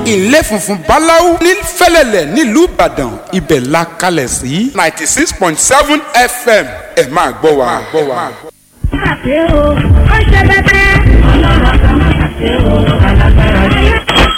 ilé funfun báláú ní fẹ́lẹ́lẹ̀ nílùú ìbàdàn ibẹ̀ la kalẹ̀ sí ninety six point seven fm ẹ máa gbọ́ wa. Àṣé o, ó ṣe bẹ́tẹ́. Ọlọ́run kan máa ṣàṣe o, alágbára ni.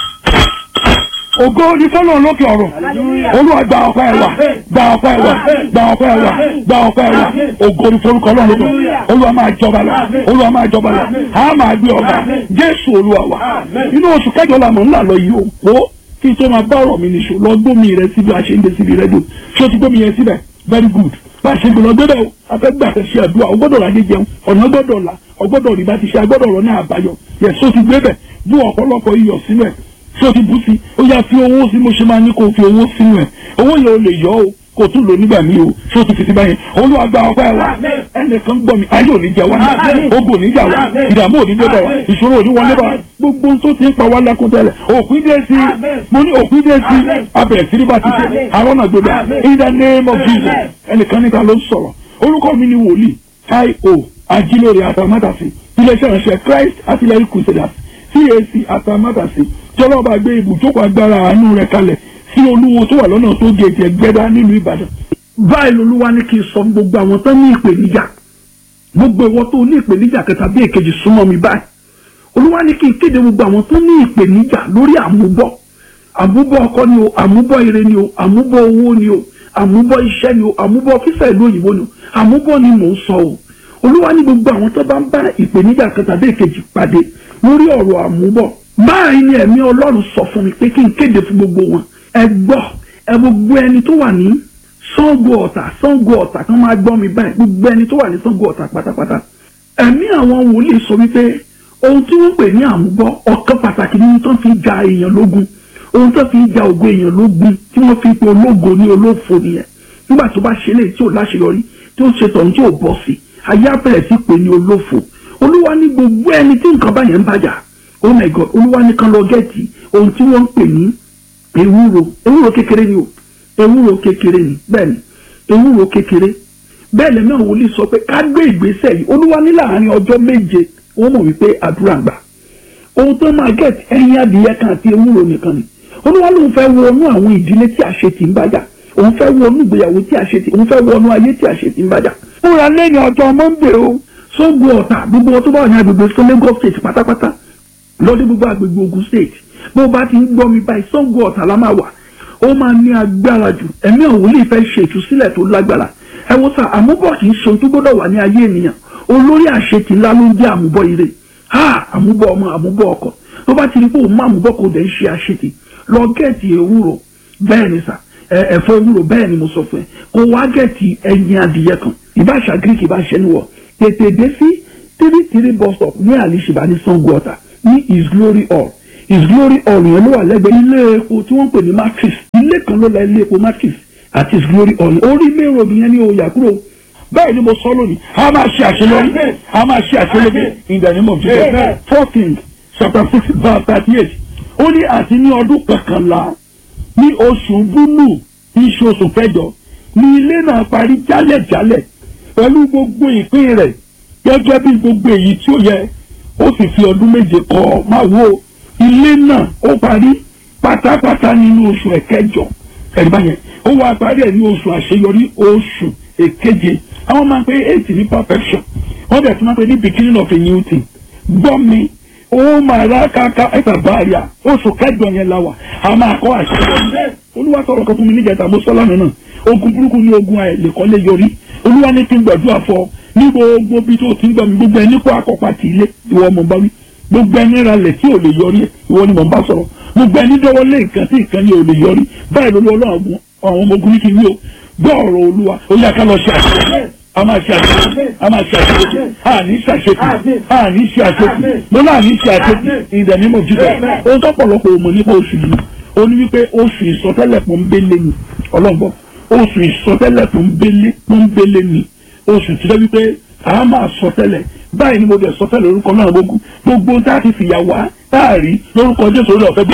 ògo ni fọlọ́run lókè ọ̀run olúwa gba ọpẹ́ ẹ wa gba ọpẹ́ ẹ wa gba ọpẹ́ ẹ wa gba ọpẹ́ ẹ wa ògo ni forúkọ ọlọ́run lókè ọ̀run olúwa máa jọba lọ olúwa máa jọba lọ a máa gbé ọba jésù olúwa wa inú oṣù kẹjọ la mọ̀ ńlá lọ yìí o kó kí n tó máa bá ọ̀rọ̀ mi nìṣó lọ gbómi rẹ síbi àṣeyìndé síbi rẹ́díò ṣé o ti gbómi yẹn síbẹ̀ very good bá a ṣe gbọ́dọ̀ gbọ́dọ̀ o afẹ́gbà ṣe àdúrà o gbọ́dọ̀ láyé jẹun ọ̀nà gbọ́dọ̀ là ọgbọ́dọ̀ rí bá ti ṣe agbọ́dọ̀ ọ̀rọ̀ ní àbáyọ yẹ so ti gbé bẹ̀ bú ọ̀pọ̀lọpọ̀ iyọ̀ sínú ẹ̀ tí o ti bú sí ó yá fi owó sí mo ṣe máa ní kó o fi owó sínú ẹ̀ owó yẹn o lè yọ o kò tún lò nígbà míì o tí o ti fi ti báyẹn olúwa gba ọpẹ́ wa ẹnìkan gbọ́ mi ayé òní jẹ wá ogun òní jà wá ìdààmú òní dé bá wa ìṣòro òní wọlé bá wa gbogbo ohun tó ti ń pa wá lẹ́kún tẹ́lẹ̀ òpin dé sí mo ní òpin dé sí abẹ̀rẹ̀ sí ní bá ti ṣe àwọn náà gbé bá in the name of Jesus ẹnìkan níta ló ń sọ̀rọ̀ orúkọ mi ni wòlíì io ajílóore àtàmátàsí iléeṣẹ́ ìránṣẹ́ Christ artillery crusaders CAC àtàmátàsí tí ọlọ́ba gbé ibùjókòó agbára àánú rẹ̀ kalẹ̀ sí olúwo tó wà lọ́nà tó gèèjì ẹgbẹ́dá nílùú Ìbàdàn. báyìí lolúwa ní kí n sọ gbogbo àwọn tó ní ìpèníjà gbogbo ìwọ tó ní ìpèníjà kẹta bí èkejì súnmọ́ mi báyìí olúwa ní kí n kéde gbogbo àwọn tó ní ìpèníjà lórí àmúbọ̀ àmúbọ̀ ọkọ ni o àmúbọ̀ ire ni o àmúbọ̀ owó ni o àmúbọ̀ iṣẹ́ ni o àmúbọ̀ fífẹ́ ìlú òyìnbó ni o àmúbọ̀ ni mò ń sọ o olúwa ní gbogbo àwọn tó bá ń bá ìpèníjà kẹta bí èkejì pàdé lórí ọ̀rọ̀ àmúbọ̀ báyìí ni ẹ̀mí ọlọ́run sọ fún mi pé kí n kéde fún gbogbo wọn ẹ gbọ́ ẹ gbogbo ẹni tó wà ní Ṣàngó Ọ̀tà Ṣàngó Ọ̀tà kan máa gbọ́ mi báyìí gbogbo ẹni tó wà ní Ṣàngó Ọ̀tà pátápátá ẹ̀mí àwọn wòlíì sọ wípé ohun tí wọ́n pè ní àmúbọ̀ ọ̀kan pàtàkì ni tó fi ja èèyàn lógun ohun tó fi ja ògo èèyàn lógun tí wọ́n fi pe ológo ní olófo nìyẹn nígbà tó bá ṣe léyìí tí ò láṣeyọrí tí ó ṣe tọ̀hún tí ò bọ́ sí ayé abẹ́rẹ́ sí pé ní olófo olúwa ní gbogbo ẹni tí nǹkan báyẹn ń bàjá oh my god olúwa nìkan lọ gẹ́ẹ̀tì ohun tí wọ́n ń pè ní ewúro ewúro kékeré ni o ewúro kékeré ni bẹ́ẹ̀ ni ewúro kékeré bẹ́ẹ̀ lẹ́nu àwọn wòlíì sọ pé ká gbé ìgbésẹ̀ yìí olúwa ní láàárín ọjọ́ méje wọ́n mọ̀ wípé àdúrà gbà ohun tó máa gẹ̀ẹ́tì ẹyin adìyẹ kan àti ewúro nìkan ni olúwa lóun fẹ́ wọnú àwọn ìdílé tí àṣetì ń bàjá òun fẹ́ wọnú ìgbéyàwó tí àṣetì òun fẹ́ wọnú ayé tí àṣetì ń bàjá fúnra lẹ́yìn ọjọ́ mọ́ńdé o Ṣàngó Ọ̀tà gbogbo wọn tó bá wà ní agbègbè fún Lagos state pátápátá lọ́dún gbogbo agbègbè Ògùn state bó bá ti ń gbọ́ mi báyìí Ṣàngó Ọ̀tà la máa wà ó máa ní agbára jù ẹ̀mí àwọn olè fẹ́ ṣe ìtúsílẹ̀ tó lágbára ẹ wo sá àmúbọ̀ kì í ṣe ohun tó gbọ́dọ̀ wà ní ayé ènìyàn olórí àṣetì ńlá ló ń jẹ́ àmúbọ̀ ire ha àmúbọ̀ ọmọ àmúbọ̀ ọkọ tó bá ti rí pé òun má àmúbọ̀ kò dẹ̀ ń ṣe àṣetì lọ gẹ̀ẹ́tì ewúro bẹ́ẹ̀ ni sà ẹ̀fọ́ ewúro bẹ́ẹ̀ ni mo sọ fún ẹ kó wá gẹ̀ẹ́tì ẹyin adìyẹ kan ìbáṣà greek ìbáṣẹ níwọ̀ tètè dé sí three three bus stop ní àlìṣìbá ní Ṣàngó Ọ̀tà ní his glory hall his glory hall yẹn ló wà lẹ́gbẹ̀ẹ́ ilé epo tí wọ́n ń pè ní matrix ilé kan ló la ilé epo matrix àti his glory hall orí main road yẹn ní oyà kúrò bẹ́ẹ̀ ni mo sọ lónìí a máa ṣe àṣeyọrí a máa ṣe àṣeyọrí in the name of Jesus fourteen chapter six verse thirty eight ó ní àti ní ọdún kọkànlá ní oṣù búlù tí í ṣe oṣù kẹjọ ní ilé náà parí jálẹ̀jálẹ̀ pẹ̀lú gbogbo ìpín rẹ̀ gẹ́gẹ́ bí gbogbo èyí tí ó yẹ ó sì fi ọdún méje kọ́ máa wo ilé náà ó parí pátápátá nínú oṣù ẹ̀kẹjọ ẹ̀rí báyẹn ó wá parí ẹ̀ ní oṣù àṣeyọrí oṣù èkeje àwọn máa ń pe eight ní perfection wọ́n bẹ̀rẹ̀ sí máa ń pe ní beginning of a new thing gbọ́ mi ó máa rà káká ẹ̀fà báàríà oṣù kẹjọ yẹn la wà a máa kọ́ àṣeyọrí olúwa sọ̀rọ̀ kan fún mi níjẹta mo sọ lánàá náà ogun burúkú ní ogun àìlèkọ́lé yọrí olúwa ní kí n gbàdúrà fọ ní gbogbo bí tó ti ń gbà mí gbogbo ẹni kó akọ́pá ti ilé ìwọ mọ̀ bá wí gbogbo ẹni ralẹ̀ tí ò lè yọrí ìwọ ni mò ń bá sọ̀rọ̀ gbogbo ẹni dọ́wọ́ lé nǹkan tí nǹkan ni ò lè yọrí báyìí lórí ọlọ́run àwọn ọmọ ogun ní kí n wí o gbọ́ ọ̀rọ̀ olúwa ó yá ká lọ ṣe àṣeyọrí a máa ṣe àṣeyọrí a máa ṣe àṣeyọrí a ní ṣàṣetì a ní ṣe àṣetì mo náà ní ṣe àṣetì in the name of Jesus ohun tó pọ̀lọpọ̀ òmò nípa oṣù yìí ó ní wípé oṣù ìsọtẹ́lẹ̀ pọ́nbélé ni ọlọ́gbọ́n oṣù ìsọtẹ́lẹ̀ pọ́nbélé pọ́nbélé ni oṣù tí wọ́n wípé a máa sọtẹ́lẹ̀ báyìí ni mo dẹ̀ sọtẹ́lẹ̀ lórúkọ náà gbogbo gbogbo tá a ti fìyà wá tá a rí lórúkọ Jésù orí ọ̀fẹ́ bí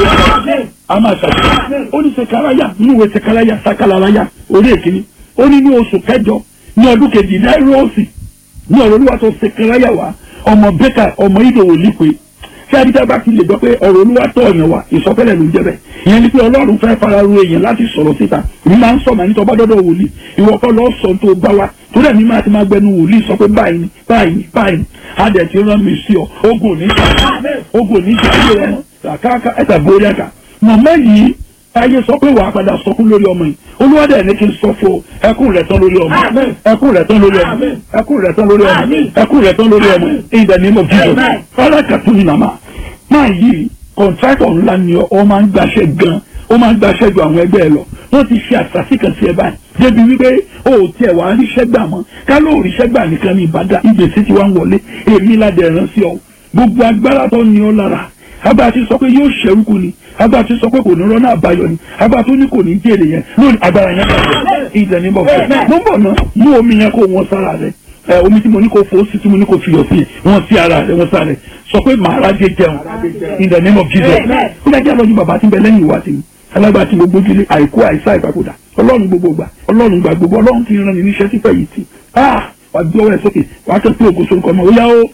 a máa ṣàṣeyọrí ó ní sekaraya nínú ìwé sekaraya sakalaraya orí èkìní ó ní ní oṣù kẹjọ ní ọdún kejì náírà ní ọ̀rọ̀ olúwa tó sekaraya wá ọmọ bẹ́kà ọmọ ìdòwò lípe tí adídá bá ti lè gbọ́ pé ọ̀rọ̀ olúwa tọ̀ ọ̀yàn wa ìsọfẹ́lẹ̀ ló ń jẹ́ bẹ́ẹ̀ ìyẹn ni pé ọlọ́run fẹ́ fara ru èèyàn láti sọ̀rọ̀ síta èmi máa ń sọ màá ní tọ́ba dọ́dọ̀ wòlíì ìwọ kọ́ lọ́ọ́ sọ tó bá wa torí ẹ̀mí máa ti máa gbẹnu wòlíì sọ pé báyìí ni báyìí ni báyìí ni adẹ̀ ti rán mi sí ọ ogun ò ní jà ogun ò ní jà ayé rẹ kàkàkà ẹ̀ta borí ẹ̀ka màmá yìí ayé sọ pé wàá padà sọkún lórí ọmọ yìí olúwadẹ ní kí n sọ fún ẹkún rẹ tán lórí ọmọ ẹkún rẹ tán lórí ọmọ ẹkún rẹ tán lórí ọmọ ẹkún rẹ tán lórí ọmọ in the name of Jesus fọlákàtún ní màmá máa yí kọ̀ǹtrátọ̀ ńlá ni ọ máa ń gbaṣẹ́ gan ó máa ń gbaṣẹ́ ju àwọn ẹgbẹ́ ẹ lọ wọ́n ti ṣe àṣàṣì kan sí ẹ báyìí débi wípé o ò tiẹ̀ wá ríṣẹ́ gbà mọ́ ká ló ríṣẹ́ gbà nìkan ní ìbàdàn ìgbésí ti wá ń wọlé èmi ládẹ̀ rán sí ọ gbogbo agbára tó ní ọ lára agbára ti sọ pé yóò ṣẹ́rúkú ni agbára ti sọ pé kò ní rọ́nà àbáyọ ni agbára tó ní kò ní jèrè yẹn lónìí agbára yẹn bàjẹ́ ìdẹ̀ ní bọ̀fẹ́ mo ń bọ̀ ná mú omi yẹn kó wọn sára rẹ ẹ omi tí mo ní kó fo sí tí mo ní kó fiyọ̀ sí wọn sí ara rẹ wọn sára rẹ sọ pé màá rájẹ jẹun in the name of Jesus ó dájú àlọ́jú bàbá tí ń bẹ lẹ́yìn ìwà tèmi alágbára tí gbogbo ojúlé àìkú àìsá ìpapòdà ọlọ́run gbogbo gbà ọlọ́run gbà gbogbo ọlọ́run ti rán ni níṣẹ́ sífẹ̀ yìí tì ah wà gbé ọwọ́ ẹ̀ sókè wà á tẹ́ pé ògo sorúkọ ọmọ ó yá ó.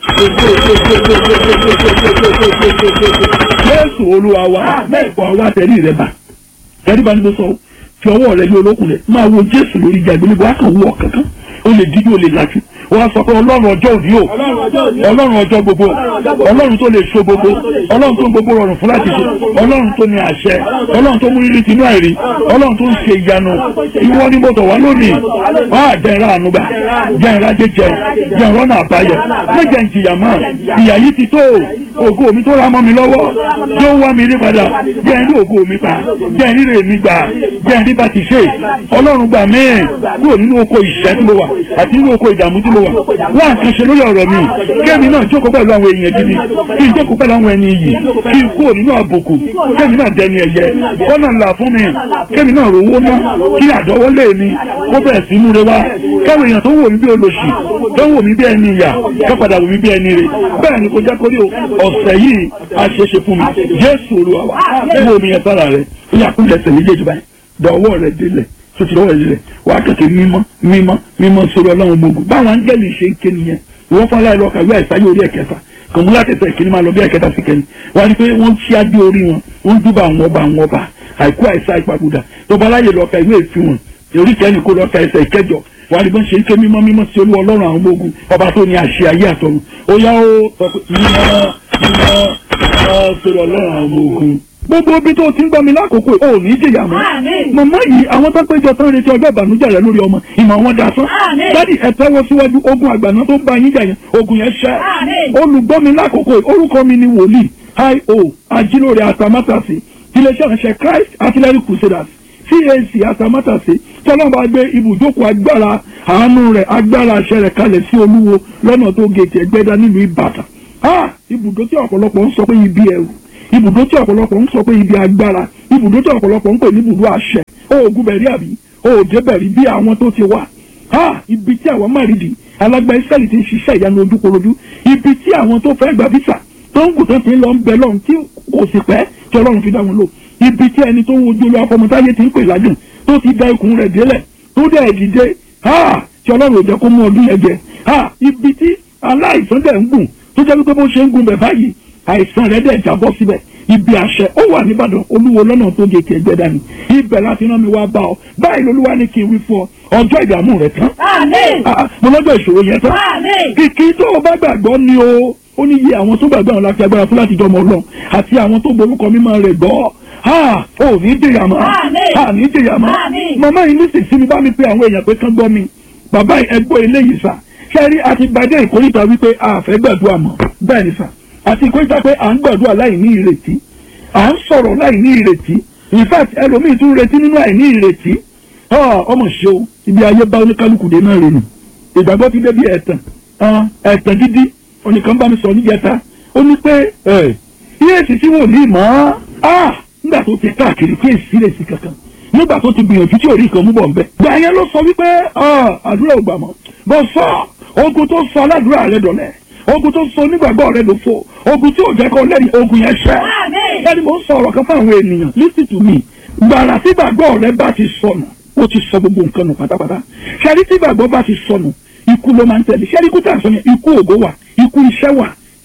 Jésù olúwa wa wà wá tẹ̀lé rẹ bá tẹ̀lé bá ní bó sọ fi ọwọ́ rẹ lé olókùn rẹ máa wo Jésù lórí ìjà ìgbélébọ̀ á kàn wọ kankan ó lè díjú ó lè lajú wọ́n sọ pé ọlọ́run ọjọ́ òní o ọlọ́run ọjọ́ gbogbo ọlọ́run tó lè so gbogbo ọlọ́run tó ń gbogbo rọrùn fún láti ṣe ọlọ́run tó ní àṣẹ ọlọ́run tó mú rírí tinú àìrí ọlọ́run tó ń ṣe ìyanu ìwọ ni mo tọ̀ wá lónìí wọ́n á jẹ́ ìra ànúgbà jẹ́ ìra jẹjẹ jẹ́ ìrọ́nà àbáyọ méjẹ ìjìyà mọ́ ìyà yìí ti tó ògo mi tó ra mọ́ mi lọ́wọ́ tó wá mi rí padà jẹ́ ìrí ògo mi pa jẹ́ ìrí rè mi gbà jẹ́ ìrí bá ti ṣe ọlọ́run gbà mí kúrò nínú oko ìṣẹ́ tí mo wà àti nínú oko ìdààmú tí mo wà wá nǹkan ṣe lórí ọ̀rọ̀ mi kémi náà jókòó pẹ̀lú àwọn èèyàn gidi kí n jókòó pẹ̀lú àwọn ẹni iyì kí n kúrò nínú àbùkù kémi náà dẹni ẹ̀yẹ kọ́nà ńlá fún mi kémi náà rówó ná kí àdọ́wọ́lé mi kó bẹ̀rẹ̀ sí múre wá káwọn èèyàn tó wò mí bí olóṣì tó wò mí bí ẹni ìyà ká padà wò mí bí ẹni rè bẹ́ẹ̀ ni kò jẹ́ kórí ọ̀sẹ̀ yìí a ṣe ṣe fún mi Jésù Olúwa wa wo mi yẹn sára rẹ̀ ó yà kúlẹ̀ ẹsẹ̀ méjèèjì báyìí dọ̀wọ́ rẹ̀ délẹ̀ tuntun lọ́wọ́ ìlẹ̀ wà á kẹ̀kẹ́ mímọ́ mímọ́ mímọ́ sórí ọlọ́run gbogbo báwọn áńgẹ́lì ṣe ń ké nìyẹn wọ́n fọ́n láì lọ́ka ìwé àìsáyé orí ẹ̀kẹfà kàn mú látẹ̀tẹ̀ ìkíní máa lọ bí ẹ̀kẹta sí kẹ́ni wọ́n á ní pé wọ́n ṣí adé orí wọn wọ́n dúbà àwọn ọba àwọn ọba àìkú àìsá ìpapòdà tó bá láyè lọ́ka ìwé ìfihàn orí kẹ́ni kó lọ́ka ẹsẹ̀ ìkẹjọ wọ́n á ní bọ́n ṣe ń ké mímọ́ mímọ́ sí olú ọlọ́run àwọn ọmọ ogun ọba tó ní àṣẹ ayé àtọ̀run ó yá ó sọ pé mímọ́ mímọ́ mímọ́ sórí ọlọ́run àwọn ọmọ ogun gbogbo ibi tó ti ń gbọ́ mi lákòókò ò ní jìyà mọ́ màmá yìí àwọn tó péjọ tán retí ọjọ́ ìbànújẹ́ rẹ lórí ọmọ ìmọ̀ wọn da sán dádì ẹ tẹ́wọ́ síwájú ogun àgbàná tó ń bá yín jà yẹn ogun yẹn ṣẹ́ olùgbọ́ mi lákòókò orúkọ mi ni wòlíì io ajílóore atamátàsí iléeṣẹ́ ìránṣẹ́ Christ Artillery Crusaders CAC atamátàsí tọ́lọ́mọba gbé ibùjókòó agbára àánú rẹ̀ agbára àṣẹ rẹ̀ kalẹ̀ sí olúwo lọ́nà tó gètè ẹgbẹ́dá nílùú Ìbàdàn ibùdó tí ọ̀pọ̀lọpọ̀ ń sọ pé ibi ẹ̀rù ibùdó tí ọ̀pọ̀lọpọ̀ ń sọ pé ibi agbára ibùdó tí ọ̀pọ̀lọpọ̀ ń pè ní ibùdó àṣẹ oògùn bẹ̀rí àbí òòdè bẹ̀rí bí àwọn tó ti wà ha ibi tí àwọn márìdì alágbá israẹli ti ń ṣiṣẹ́ ìyanu ojúkorojú ibi tí àwọn tó fẹ́ gba visa tó ń gùn tó ti ń lọ ń bẹ lọ́run tí kò sì pẹ́ tí ọlọ́run fi dá wọn lò ibi tí ẹni tó ń wojú olú afọmọtáyé ti ń pè lájùn tó ti da ikùn rẹ̀ délẹ̀ tó dẹ̀ dìde ha tí ọlọ́run ò jẹ́ kó mú ọdún yẹn jẹ ha ibi tí aláìsàn dẹ̀ ń gùn tó jẹ́ wípé bó ṣe ń gùn bẹ̀ báyìí àìsàn rẹ̀ dẹ̀ jábọ́ síbẹ̀ ibi àṣẹ ó wà nìbàdàn olúwo lọ́nà tó gé tiẹ̀ gbẹ dání ibẹ̀ láti rán mi wá bá ọ báyìí lolúwa ní kí n wí fún ọ ọjọ́ ìdààmú rẹ tán mo lọ́jọ́ ìṣòro yẹn tán kìkì tó o bá gbàgbọ́ ni o ó ní iye àwọn tó gbàgbọ́ àwọn láti agbára fún láti jọmọ ọlọ́run àti àwọn tó borúkọ mímọ́ rẹ̀ gbọ́ ha ò ní jìyà mọ́ ha ní jìyà mọ́ màmá yìí ní sèṣin mi bá mi pe àwọn èèyàn pé kán gbọ́ mi bàbá ẹgbọ́ eléyìí sà ṣẹ́rí àti gbadé ìkórìtà wípé a fẹ́ gbàdúrà mọ́ bẹ́ẹ̀ ni sà àti ìkórìtà pé à ń gbàdúrà láì ní ìrètí à ń sọ̀rọ̀ láì ní ìrètí in fact ẹlòmíì tún retí nínú àìní ìrètí ọmọ ṣe o ibi ayé bá oníkálukú dé náà rèé ìgbàgbọ́ ti débi ẹ̀tàn ẹ̀tàn dídí oníkan bá mi sọ níjẹta ó ní pé iye èsì tí wò ní mọ́ nígbà tó ti káàkiri kí èsì lè sí kankan nígbà tó ti gbìyànjú tí ò rí nǹkan mú bọ̀ nbẹ. gbà yẹn ló sọ wípé àdúrà ò gbà mọ́ bọ́ sọ ogun tó sọ aládùúrà rẹ dọ̀lẹ́ ogun tó sọ onígbàgbọ́ rẹ ló fò ogun tí ò jẹ́ kó lẹ́rìí ogun yẹn ṣẹ́. ẹni mo ń sọ ọ̀rọ̀ kan fún àwọn ènìyàn listen to me gbàrà tí gbàgbọ́ rẹ bá ti sọnù ó ti sọ gbogbo nǹkan nù pátápátá ṣẹ́rí tí gbàgbọ́ bá ti sọnù ikú ló máa ń tẹ̀lé ṣẹ́rí ikú tà sọ yẹn ikú ògo wà ikú iṣẹ́ wà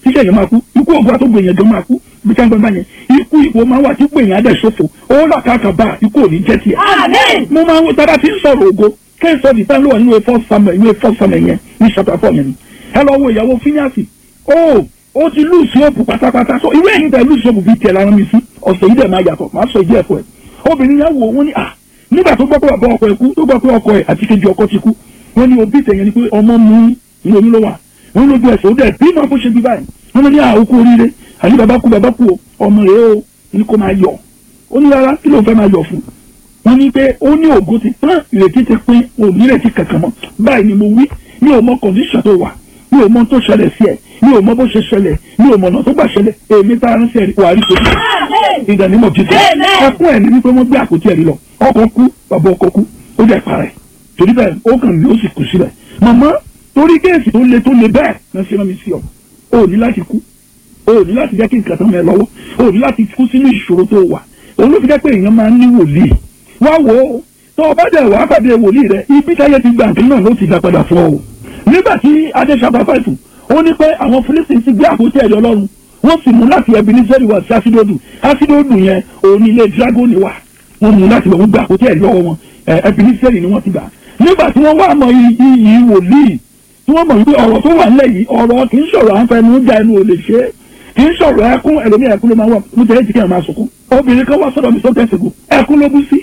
tíṣẹ́ yẹn máa kú ikú ògùn àtọ́gbò èèyàn gan máa kú bí ká ń gbọ́n bá yẹn ikú ipò máa wà tí pé èèyàn adẹ̀ ṣòfò ó là káàkà bá ikú òní jẹ́ tiẹ̀. mo máa ń wo tábà tí ń sọ̀rọ̀ ògo kẹ́sọ̀ ní táwọn ló wà nínú efọ́ samuel nínú efọ́ samuel yẹn ní chapter four yẹn ni ẹ lọ wo ìyàwó fíníàsì ó ó ti lùsì òpù pátápátá so irú ẹ̀yìn tẹ̀ lùsì òpù bíi tiẹ̀ lára mi sí ọ̀sẹ̀ yìí dẹ̀ máa yàtọ̀ máa sọ ìdí ẹ̀kọ́ ẹ̀ obìnrin yẹn wò wọ́n ní à nígbà tó gbọ́ pé bàbá ọkọ ẹ̀ kú tó gbọ́ pé ọkọ ẹ̀ àti kejì ọkọ ti kú wọ́n ní òbí tẹ̀yẹn ni pé ọmọ mú ní oyún ló wà wọ́n lójú ẹsẹ̀ ó dẹ̀ bí máa bó ṣe bí báyìí wọ́n ní àwòkú oríire àní bàbá kú bàbá kú o ọmọ rẹ̀ o ní kó máa yọ̀ ó ní rárá kí ló fẹ́ máa yọ̀ fún wọ́n ní pé ó ní ògo ti tán ìrètí ti pín òní ìrètí kankan mọ́ báyìí ni mo wí mi ò mọ kọ̀ǹdíṣàn tó wà mi ò mọ tó ṣẹlẹ̀ sí ẹ̀ mi ò mọ bó ṣe ṣẹlẹ̀ mi ò mọ ọ̀nà tó gbà ṣẹlẹ̀ èmi tá a rán sí ẹ̀rí wàá rí tó kù ìdánimọ̀ jíjẹ ẹkún ẹ̀ ní wípé wọ́n gbé àpótí ẹ̀rí lọ ọkọ̀ kú bàbá ọkọ̀ kú ó dẹ̀ parẹ́ torí bẹ́ẹ̀ ó kàn ní ó sì kù sílẹ̀ màmá torí kéèsì tó le tó le bẹ́ẹ̀ náà ṣe rán mi sí ọ o ní láti kú o ní láti jẹ́ kí nǹkan tán mẹ́ lọ́wọ́ o ní láti kú sínú ìṣòro tó wà òun ló fi jẹ́ pé èèyàn máa ń ní wòlíì wá wò ó tó o bá dẹ̀ wá pàdé wòlíì rẹ ibi táyé ti gbà nǹkan náà ló ti dá padà fún ọ o nígbà tí adéṣàbá fàìfù ó ní pé àwọn Fílísítì ti gbé àpótí ẹ̀rí ọlọ́run wọ́n sì mú láti Ebeneseri wá sí asidodu asidodu yẹn òun ní ilé dragoni wà wọ́n mú láti wọ́n gbé àpótí ẹ̀rí lọ́wọ́ wọn Ebeneseri ni wọ́n ti gbà nígbà tí wọ́n wá mọ iyì wòlíì tí wọ́n mọ̀ wípé ọ̀rọ̀ tó wà nílẹ̀ yìí ọ̀rọ̀ kì í sọ̀rọ̀ à ń fẹnu já ẹnu ò lè ṣe é kì í sọ̀rọ̀ ẹkún ẹlòmí ẹkún ló máa wà mo jẹ́ ìjìká ẹ̀ máa sunkún obìnrin kan wá sọ́dọ̀ mi sọ́dọ̀ ẹ̀sìnkú ẹkún ló bú sí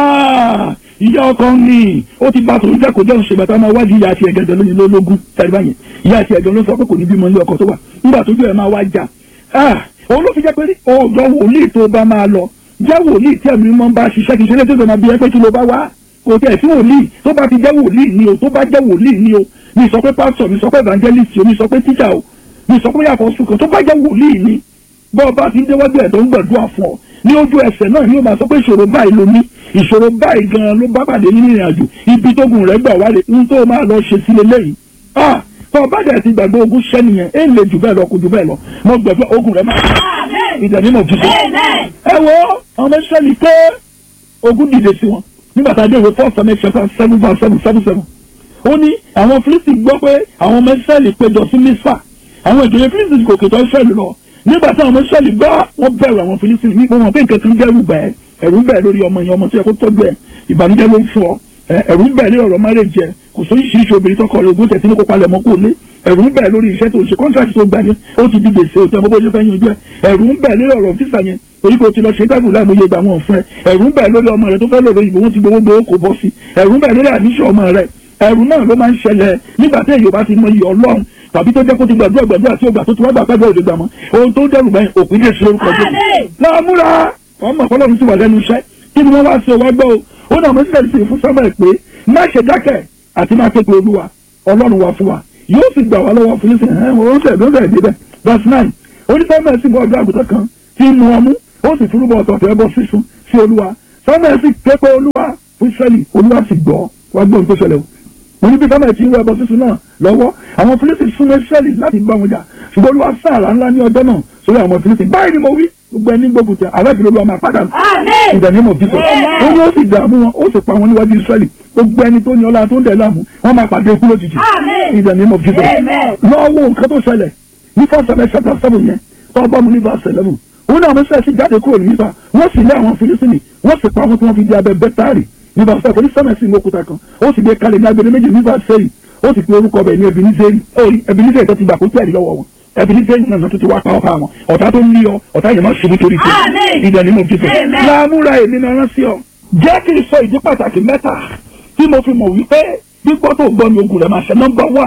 ìyá ọkọ ni ó ti bá tòun jẹ́ kó jẹ́ òṣèlú àtàwọn máa wájú ìyá àti ẹ̀gẹ́dẹ̀ lónìí lólógún tàbí báyẹn ìyá àti ẹ̀gẹ́dẹ̀ ló sọ pé kò ní bímọ ilé ọkọ tó wà nígbà tójú ẹ̀ máa wá jà òun ló fi jẹ́ pé ọ̀dọ̀ wòlíì tó bá máa lọ jẹ́ wòlíì tí ẹ̀mí mọ́ bá ṣiṣẹ́ kì í ṣe lé tó sọ ma bí ẹ pé kí ló bá wá kò tẹ̀ sí wòlíì tó bá ti jẹ́ wòlíì ni o tó bá jẹ́ wòlíì ni o mi sọ pé pásítọ̀ mi sọ pé evangelist o mi sọ pé tíjà o mi sọ pé yàtọ̀ sùkàn tó bá jẹ́ wòlíì ni bọ́ ọba ti ń déwájú ẹ̀ tó ń gbàdúrà fún ọ ní ojú ẹsẹ̀ náà ni ó máa sọ pé ìṣòro báyìí ló ní ìṣòro báyìí gan-an ló bá pàdé nínú ìrìn àjò ibi tógun rẹ̀ gbà wálé ń tó máa lọ ṣe sí lélẹ́yìí ah tó ọba dẹ̀ ti gbàgbé ogun ṣẹ́ nìyẹn é lè jù bẹ́ẹ̀ lọ kò jù bẹ́ẹ̀ lọ mo gbàgbé ogun rẹ̀ máa ìdẹ̀ni mọ̀ jíjẹ. ẹ wo ọmọ ìṣẹ́lì pé ogun dìde sí wọn nígbà tá a dé ìwé four seven chapter seven verse seven seven seven ó ní àwọn Fílísítì gbọ́ pé àwọn ọmọ ìṣẹ́lì péjọ sí mísà àwọn ìjòyè Fílísítì kò kètò ìṣẹ́lì lọ nígbà tí àwọn ọmọ ìṣẹ́lì gbọ́ wọ́n bẹ̀rù àwọn Fílísítì ní wọn pé nǹkan kan dẹ́rù bẹ́ẹ̀ ẹ̀rù ń bẹ̀ lórí ọmọ yẹn ọmọ tó yẹ kó tọ́jú ẹ̀ ìbànújẹ́ ló ń fún ọ ẹ̀rù ń bẹ̀ lórí ọ̀rọ̀ márèjì ẹ̀ kò sóyún ṣíṣe obìnrin tọkọ rẹ̀ ogún tẹ̀sí ní kó palẹ̀ mọ́ kó lé ẹ̀rù ń bẹ̀ lórí iṣẹ́ tó ṣe kọ́ńtàkì tó gbà yẹn ó ti di gbèsè òtẹ́ gbogbo ojú fẹ́ yanjú ẹ̀ ẹ̀rù ń bẹ̀ lórí ọ̀rọ̀ fífà yẹn torí kò ti lọ ṣe dáàbò láàmú iye ìgbà wọn fún ẹ ẹ̀rù ń bẹ̀ lórí ọmọ rẹ tó fẹ́ lòrò ìbò wọn ti gbowó gbowó kò bọ́ sí ẹ̀rù ń bẹ̀ lórí àníṣe ọmọ rẹ ẹ̀rù náà ló máa ń ṣẹlẹ̀ nígbà tí èyí bá ti mọ iye ọlọ́run tàbí tó jẹ́ kó ti gbàdúrà gbàdúrà tí ó gbà tó ti wá gbà pẹ́ẹ́bẹ́ òde gbà mọ́ ohun tó dẹ́rù bẹ́ẹ̀ òpin lè ṣe orúkọ jẹ́ láàmúra ọmọ ọlọ́run ti wà lẹ́nu iṣẹ́ kí ni wọ́n wá sí ọwọ́ gbọ́ o ó náà mo sílẹ̀ sí fún sábà pé má ṣe dákẹ́ àti má ké pe olúwa ọlọ́run wa fún wa yóò sì gbà wá lọ́wọ́ fún nísìnyí ẹ̀ wọ́n sẹ̀ ló sẹ̀ débẹ̀ verse nine onífẹ́mẹ̀ sì bọ́ ọjọ́ àgùntàn kan tí ń mu ọmú ó sì túrúbọ̀ ọ̀tọ̀ọ̀tọ̀ ẹbọ sísun sí olúwa sọ́mẹ̀ sì ké pe olúwa fún Ísírẹ́lì olúwa sì gbọ́ wá gbọ́ ohun tó ṣẹlẹ̀ o mo ní bí sọ́mẹ̀ tí ń wọ ẹbọ sísun náà lọ́wọ́ àwọn Fílísítì súnmọ́ Ísírẹ́lì láti bá wọn jà ṣùgbọ́n olúwa sáàrà ńlá ní ọjọ́ náà sórí àwọn Fílísítì báyìí ni mo wí gbogbo ẹni gbógun tẹ aláàbí olúwa máa padà ìdánimọ̀ bíbọ̀ ó ní ó sì dààmú wọn ó sì pa wọn níwájú Ísírẹ́lì gbogbo ẹni tó ní ọlá tó ń dẹ̀ láàmú wọn máa pàdé ikú lójijì ìdánimọ̀ bíbọ̀ lọ́wọ́ nǹkan tó ṣẹlẹ̀ ní fọ́sẹ̀lẹ̀ ṣàtà sẹ́fún yẹn tó bá mu ní bá sẹ̀lẹ̀mù ó ní àwọn sẹ́ẹ̀sì jáde kúrò ní nípa wọ́n sì lé àwọn Fílísítì wọ́n sì pa wọn tí wọ́n fi di abẹ bẹ́tárì nípa sẹ́ẹ̀kì onísẹ́mẹ̀sì ní òkúta kan ó sì gbé kalẹ̀ ní agbede méjì nípa sẹ́yìn ó sì pe orúkọ bẹ̀ ní Ebeneseri tó ti gbà kó tí ẹ̀rí lọ́wọ́ wọn Ebeneseri náà tó ti wá pa ọ̀pá wọn ọ̀tá tó ń lé ọ ọ̀tá yẹn máa ṣubú torí tẹ ìdánimọ̀ fífẹ́ láàmúra èmi náà rán sí ọ jẹ́ kí n sọ ìdí pàtàkì mẹ́ta tí mo fi mọ̀ wípé gbígbọ́ tó gbọ́ ni ogun rẹ̀ máa ṣe nọ́mbà wà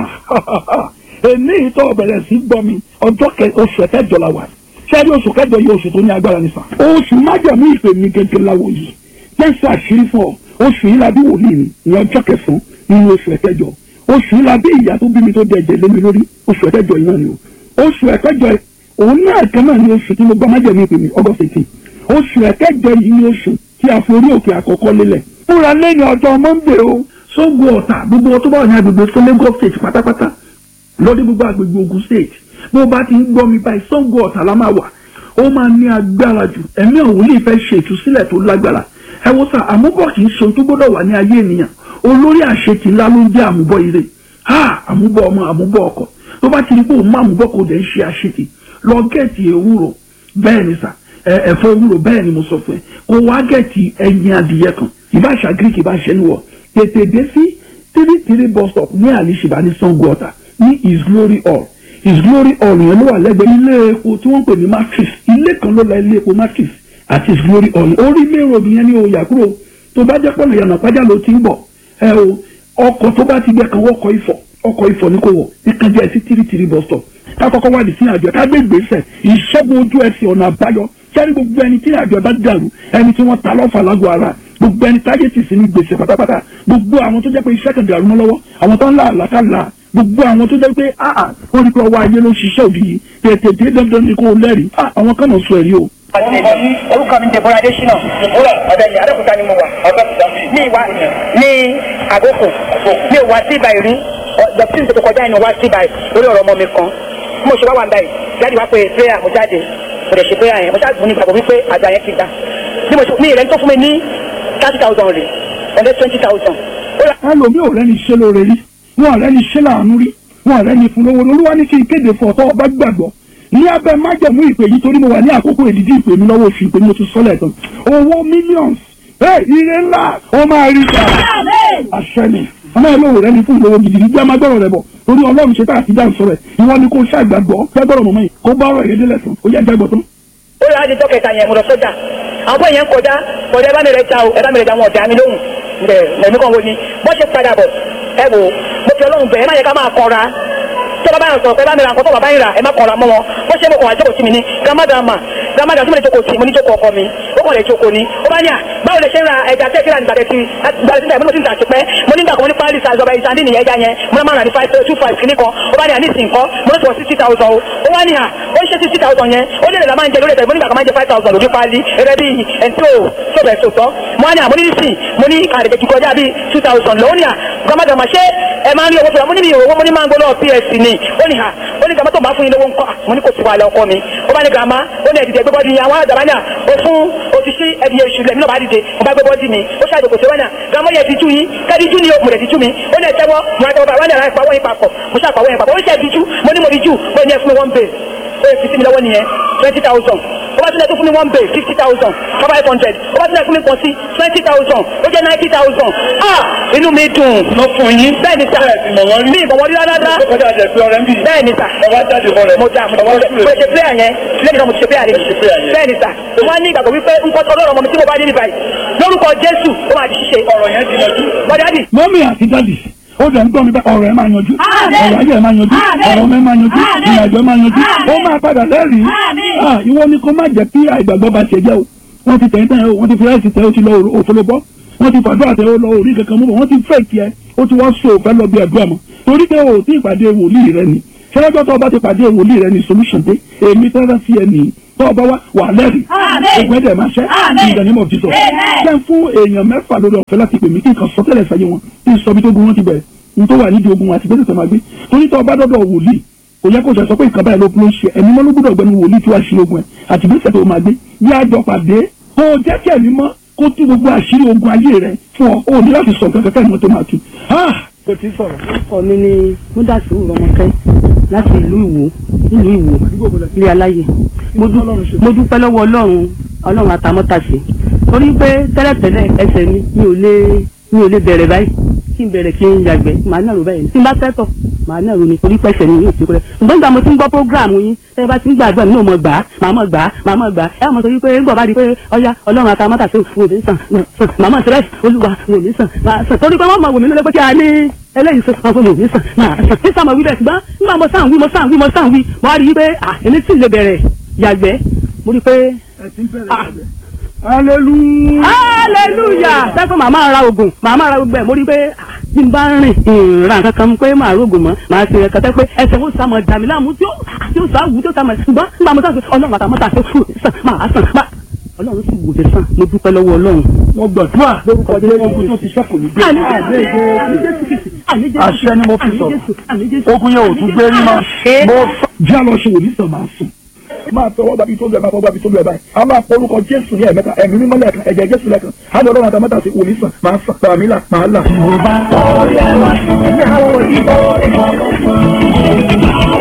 èmi ìtọ́ bẹ̀rẹ̀ sí gbọ́ mi ọjọ́ oṣù kẹjọ la wà sẹ́rí oṣù kẹjọ yìí oṣù tó ní agbára nípa oṣù májàmú ìpè mi gẹ́gẹ́ láwo yìí jẹ́sí àṣírí fún ọ oṣù yìí la bí wòlíì mi ní ọjọ́ kẹsàn-án nínú oṣù ẹ̀kẹjọ oṣù yìí la bí ìyá tó bí mi tó dẹ̀jẹ̀ lé mi lórí oṣù ẹ̀kẹjọ yìí náà ni o oṣù ẹ̀kẹjọ òun náà kan náà ni oṣù tí mo gbọ́ májàmú ìpè mi August eighteen oṣù ẹ̀kẹjọ yìí ni oṣù tí a forí òkè àkọ́kọ́ lélẹ̀ fúnra lẹ́yìn ọjọ́ Monday o sógun ọ̀tà gbogbo ọtọ́ bá wà ní agbègbè fún Lagos state pátápátá lọ́dí gbogbo agbègbè Ògùn state bó bá ti ń gbọ́ mi báyìí sógun ọ̀tà la máa wà ó máa ní agbára jù ẹ̀mí ọ̀hún lè fẹ́ ṣe ìtúsílẹ̀ tó lágbára ẹ wo sà àmúbọ̀ kì í ṣe ohun tó gbọ́dọ̀ wà ní ayé ènìyàn olórí àṣetì ńlá ló ń jẹ́ àmúbọ̀ ire ha àmúbọ̀ ọmọ àmúbọ̀ ọkọ tó bá ti rí pé òun máa mú bọ́kọ̀ dẹ̀ ń ṣe àṣetì lọ gẹ̀ẹ́tì ewúro bẹ́ẹ̀ ni sà ẹ̀fọ́ ewúro bẹ́ẹ̀ ni mo sọ fún ẹ kó wá gẹ̀ẹ́tì ẹyin adìyẹ kan ìbáṣà greek ìbáṣẹ níwọ̀ tètè dé sí three three bus stop ní àlìṣìbá ní sango ọ̀tà ní his glory hall his glory hall yẹn ló wà lẹ́gbẹ̀ẹ́ ilé epo tí wọ́n pè ní matrix ilé kan ló la ilé epo matrix àti his glory hall orí mẹ́rọ̀ yẹn ní oyà kúrò tó bá jẹ́ pọ̀lọ̀ yànnà pàjá ló ti ń bọ̀ ẹ o ọkọ̀ tó bá ti gbẹ kan wọ́kọ̀ ifọ̀ ọkọ̀ ifọ̀ ní kò wọ̀ nìkan jẹ́ sí three three bus stop ká kọ́kọ́ wá sí àjọ ká gbé ìgbésẹ̀ ìṣẹ́gun ojú ẹsẹ̀ ọ̀nà àbáyọ sẹ́ni gbogbo ẹni tí àjọ bá dàrú ẹni tí wọ́n ta lọ́fà lágọ̀ọ́ ara gbogbo ẹni táyé ti sí ní gbèsè pátápátá gbogbo àwọn tó jẹ́ pé iṣẹ́ kan dàrú mọ́ lọ́wọ́ àwọn tó ń là àlàkàlà gbogbo àwọn tó jẹ́ pé ah wọ́n rí pé ọwọ́ ayé ló ṣiṣẹ́ òdì yìí tètè dé dandan ni kò lẹ́rìí ah àwọn kan náà sọ ẹ̀rí o. orúkọ mi Deborah Adesina ọ̀dẹ̀yìn Adékúta ni mo wà ní ìwà ní àgókò ní ìwà sí ibà ìrí dọ̀tí tó kọjá inú wá sí ibà lórí ọ̀rọ̀ ọmọ mi kan bí mo ṣe wá wà báyìí jáde wá pé prayer mo jáde mo dẹ̀ ṣe prayer yẹn mo jáde mo ní ìgbàgbọ́ wípé àgbà yẹn ti gbà bí mo ṣe ní ìrẹ́ni tó fún mi ní thirty thousand rè ọ̀dẹ́ twenty thousand. ẹlòmíì ò rẹ́ni ṣe lóore rí wọn ò rẹ́ni ṣe láàánú rí wọn ò rẹ́ni fún lówó olúwa ní kí n kéde fún ọ̀tọ́ ọba gbàgbọ́ ní abẹ́ májẹ̀mú ìpè yìí torí mo wà ní àkókò èdìdí ìpè mi lọ́wọ́ oṣù ìpè mi mo ti sọ́lẹ̀ tán owó millions ẹ ire ńlá ó máa rí ta àṣẹ ni ọmọ ẹ lóore rẹ́ni fún ìlówó gidigidi bí a máa gbọ́rọ̀ rẹ bọ̀ torí ọlọ́run ṣe tá àti dáhùn sọ̀rọ̀ ẹ̀ ìwọ ni kò ṣàgbàgbọ́ gbẹ́gbọ́rọ̀ mọ̀mọ́ yìí kó bá ọ̀rọ̀ ìrẹ́dẹ́ lẹ̀sán ó yẹ jágbọ́ tán. ó yà á di dọ́kẹ̀ta yẹn mo lọ sọ́jà àwọn bóyá ń kọjá kọjá ẹ bá mi rẹ ja o ẹ bá mi rẹ ja wọn ọ̀dà mi lóhùn ẹ mẹ̀mí kan wo ni bó ṣe padà bọ̀ ẹ wò mo fi ọlọ́run bẹ̀ ẹ má yẹ ká máa kọra tó bá báyọ̀ sọ̀rọ̀ pé bá mi ra nǹkan tó bàbá yìí rà ẹ má kọra mọ́ wọn bó ṣe mo kàn wá jókòó sí mi ní gramadama gramadama tí mo lè jókòó sí mo ní jókòó ọkọ mi ó kàn lè jókòó ni ó bá ní à báwo lè ṣe ń ra ẹja tẹ́ kíra nígbà tẹ́tí gbàdé síta ìmúlò tí ń tà sí pẹ́ mo ní gbàgbọ́ ní pálí sàzọba ìsàndí nìyẹn ẹja yẹn mo náà máa rà ní five two five kìíní kan ó bá ní à ní ìsìn kan mo ní sọ sixty thousand o ó wá ní à ó ń ṣe sixty thousand yẹn ó lè lè la máa ń jẹ lórí ẹ̀fẹ̀ mo ní gbàgbọ́ máa ń jẹ five thousand lójú pálí ẹ̀rẹ́ bí ẹ̀ńtó sọ̀bẹ̀ sọ̀tọ̀ mo ní à mo ní ìsìn mo ní kàrẹ̀kẹ̀ ti kọjá bí two thousand lọ́wọ́ ní à gbàmàgbàmà ṣé ẹ máa ń rí owó fúnra mo ní mi ò owó mo ní máa ń gbọ́ lọ́wọ́ ps ni ó ní à ó ní gàmá tó máa fún yín lówó ńkọ́ mo ní kò sí wàhálà ọkọ mi ó bá ní gàmá ó ní ẹ̀dìdẹ̀ gbẹ́bọ́dì yín àwọn àdàbà náà ó fún òṣìṣẹ́ ẹ̀dì oṣù lẹ́mí náà bá dìde mo bá gbẹ́bọ́dì mi ó ṣàjò kò sí wọ́n náà gàmá yẹ ti tú yín kẹ́dí jú ni mo lè ti tú mi ó ní ẹ̀tẹ́wọ́ mo àtẹwọ́ bá wọ́n ní àpá wọ́n yín papọ̀ mo ṣàpá wọ́n yín papọ̀ ó ṣe ẹ̀dí jú mo ní mo di jú mo ní ẹ fún mi one bay ó yẹ fi sí mi lọ́wọ́ nìyẹn twenty thousand ó bá tilẹ̀ tó fún mi one bay fifty thousand five hundred ó bá tilẹ̀ fún mi pọ̀ sí twenty thousand ó jẹ́ ninety thousand ah inú mi dùn. lọ fún yín. bẹ́ẹ̀ ni sà mi ìbọn wọlé rárá ó kọjá jẹ pé ọ̀rẹ́ ń bì. bẹ́ẹ̀ ni sà ọba jáde fún rẹ. mo dà mo ọba dà mo ṣe player yẹn lẹ́yìn náà mo ti ṣe player ṣe player yẹn yẹn. bẹ́ẹ̀ ni sà mo máa ní ìgbàgbọ́ wípé nǹkan ọlọ́run ọmọ mi tí mo bá dé níbàyí lórúkọ jésù ó máa di ṣíṣe ọ̀rọ̀ yẹn ti yanjú. bọ́dádì mọ́mí àti dádì ó dẹ̀ ń gbọ́ mi bá ọ̀rọ̀ ẹ̀ máa yanjú ọ̀rọ̀ ayé ẹ̀ máa yanjú ọ̀rọ̀ ọmọ ẹ̀ máa yanjú ìrìnàjò ẹ̀ máa yanjú ó máa padà lẹ́rìí Ah, ìwọ ni kó má jẹ́ kí àìgbàgbọ́ bá ṣe jẹ́ o wọ́n ti tẹ̀yìn tẹ̀yìn o wọ́n ti fi ráìsì tẹ̀ o ti lọ òfolo bọ́ wọ́n ti fàdúrà tẹ̀ o lọ orí kankan mú bọ̀ wọ́n ti fẹ́ kí ẹ ó ti wá so òfẹ́ lọ bí ẹ̀dúrà mọ́ torí pé o ò tí ì pàdé wòlíì rẹ ni ṣẹlẹ́jọ́ tó o bá ti pàdé wòlíì rẹ ni solution dé èmi tẹ́lẹ̀ sí ẹ nìyí tó o bá wá wà lẹ́rìí ògùn ẹ̀dẹ̀ máa ṣẹ́ in the name of Jesus jẹ́ fún èèyàn mẹ́fà lórí ọ̀fẹ́ láti pè mí kí n kàn sọ tẹ́lẹ̀ sáyé wọn kí n sọ bí tó gun wọn ti bẹ̀rẹ̀ n tó wà nídìí ogun wọn àti bẹ́sẹ̀ tó máa gbé torí tó o bá dọ́dọ̀ wòlíì kò yẹ kó sọ sọ pé nǹkan báyìí ló ló ń ṣe ẹ̀mí mọ́ ló gbọ́dọ̀ gbẹnu wòlíì tí wàá ṣe ogun ẹ̀ àti bẹ́sẹ̀ tó máa gbé bí àjọ pàdé kó o jẹ́ kí ẹ̀mí mọ́ kó tú gbogbo àṣírí ogun ayé rẹ fún ọ o ní láti sọ nǹkan kẹ́kẹ́ ìmọ̀ tó máa tu. kò tí ì sọ̀rọ̀. orúkọ mi ni múdàsí rọmọkẹ láti ìlú ìwò nílùú ìwò ilé aláyè mo dú- mo dúpẹ́ lọ́wọ́ ọlọ́run ọlọ́run àtàmọ́tàṣe torí pé tẹ́lẹ̀tẹ́lẹ̀ ẹsẹ̀ mi mi ò lè mi ò lè bẹ̀rẹ̀ báyìí kí n bẹ̀rẹ̀ kí n yàgbẹ́ màá nàró báyìí tí n bá fẹ́ tọ̀ màá nàró ni torí pẹ̀sẹ̀ mi yóò ti kúrẹ́ ṣùgbọ́n nígbà mo ti ń gbọ́ prógráàmù yín tẹ́ ẹ bá ti ń gbàgbọ́ mi náà mọ̀ gbà á màá mọ̀ gbà á màá mọ̀ gbà á ẹ mọ̀ sọ wípé ńgbọ̀ bá di pé ọya ọlọ́run àtàmọ́tàṣe wò mí sàn sàn màá mọ̀ sẹ́rẹ̀ olúwa wò mí sàn màá sàn torí pé wọ́n mọ̀ wò mí lólé pé kí a ní eléyìí sọ fún mi ní sàn máa sàn ní sàn mọ̀ wí bẹ́ẹ̀ ṣùgbọ́n nígbà mo sàn wí mo sàn wí mo sàn wí mo wá rí i pé à èmi tí ì lè bẹ̀rẹ̀ yàgbẹ́ mo rí i pé hallelujah. hallelujah sẹ́kọ̀ màmá ra oògùn màmá ra gbogbo ẹ̀ mo rí i pé à, bí n bá rìn ìrìnrà kankan pé màá rògùn mọ́ màá ṣe ẹ̀kọ́ tẹ́ pé ẹsẹ̀ ó sàmọ̀ dàmí láàmú tí ó tí ó sàwù tí ó sàmọ̀ ṣùgbọ́n nígbà mo sàn pé ọlọ́run àtàmọ́ta tó fún mi sàn máa sàn máa ọlọ́run sì wò dé sàn mo dúpẹ́ lọ́wọ́ ọlọ́run. mo gbàdúrà lórúkọ jẹ́ ogun tó ti ṣẹ́kù ní gbé. àṣẹ ni mo fi sọ̀rọ̀ ogun yẹn ò tún gbé rí mọ́. mo sọ jẹ́ àlọ́ ṣe wòlíì sàn máa sùn. máa tọwọ́ bàbí tó lu ẹ̀ máa fọwọ́ bàbí tó lu ẹ̀ báyìí. a máa pọ orúkọ jésù ní ẹ̀mẹ́ta ẹ̀mí mímọ́ lẹ́ẹ̀kan ẹ̀jẹ̀ jésù lẹ́ẹ̀kan. a lọ lọ́run àtàmọ́ta sí wòlíì sàn máa sàn tàmí là máa là.